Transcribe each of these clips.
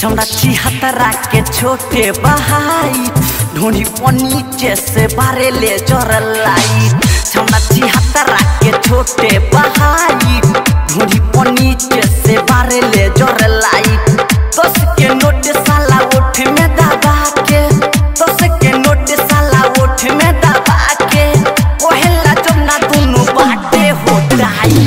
छौड़ा छिहत्तरा के छोटे बहाई ढोनी नीचे से बारे ले जरलाई छौड़ा छिहत्तरा के छोटे बहाई ढोनी नीचे से बारे ले जरलाई दस के नोट साला ओठ में दबा के दस के नोट साला ओठ में दबा के ओहेला जमुना दोनों बाटे होताई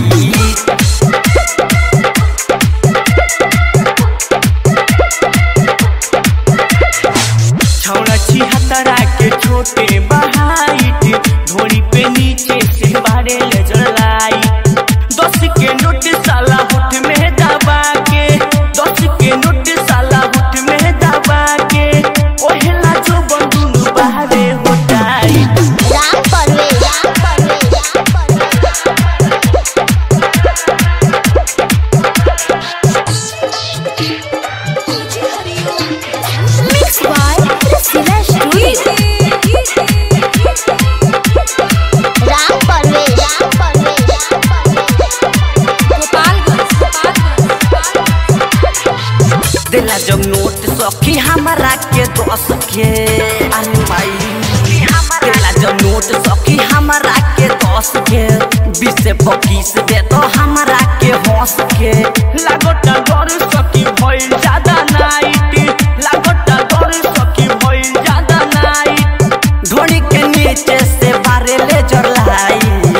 छौड़ा छिहत्तरा के छोटे बहाइट ढोरी पे नीचे से बारे ले जलाई दस के नोट साला होठ में दबा के दस के नोट साला होठ में दबा के ओहेला जो बंदून बाहरे होटाई Ram Parvesh Ram Parvesh Ram Parvesh mix by Sila studio Ram Parvesh Ram Parvesh दिला जब नोट सखी हमारा के दस के अरे भाई दिला जब नोट सखी हमारा के दस के बीस से पच्चीस दे तो हमारा के हंस के लागोटा डर सकी भइल ज्यादा नाइट लागोटा डर सकी भइल ज्यादा नाइट धोनी के नीचे से बारे ले जलाई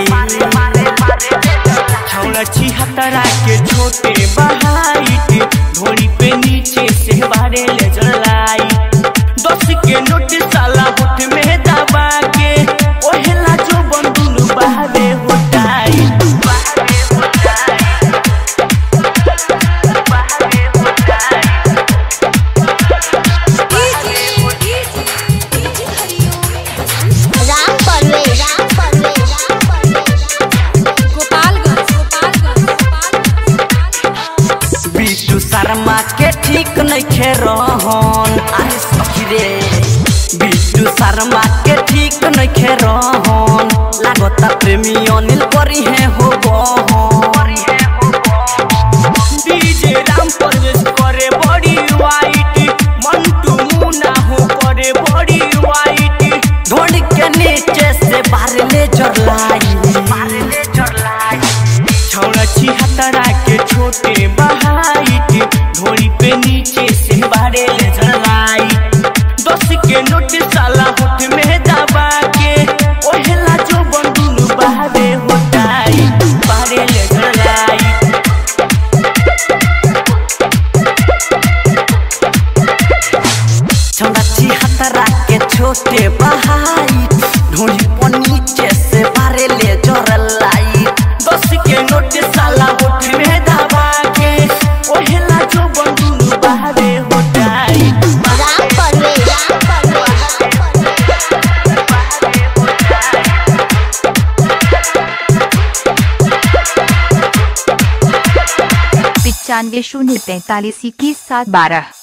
छौड़ा छिहत्तरा के छोटे बहाइट ढोरी पे नीचे से बारे ले जलाई दस के नोट साला होठ में दबा के ओहेला जो बंदून बाहरे होटाई बाहरे होटाई बाहरे होटाई राम परवेश राम परवेश राम परवेश बिट्टू शर्मा के ठीक नहीं खे रहन अरे सखी रे बिट्टू शर्मा के ठीक नहीं खे रहन लागता प्रेमी अनिल करी है हो गहन डीजे राम परवेश करे बड़ी वाइट मंटू मुना हो करे बड़ी वाइट ढोल के नीचे से बाहर ले जरलाई बाहर ले जरलाई छौड़ा छिहत्तरा के छोटे बहाइट ढोरी पे नीचे से बारे ले जलाई दस के नोट साला होठ में दबा के ओहेला जो बंदून बाहरे होटाई बाहरे ले जलाई छौड़ा छिहत्तरा के छोटे बहाई ढोल नीचे से बाहर ले जरलाई दस के नोट साला होठ में दबा के ओहेला जो बंदून बाहरे होटाई राम परवेश राम परवेश पिचानवे शून्य तैतालीस इक्कीस सात बारह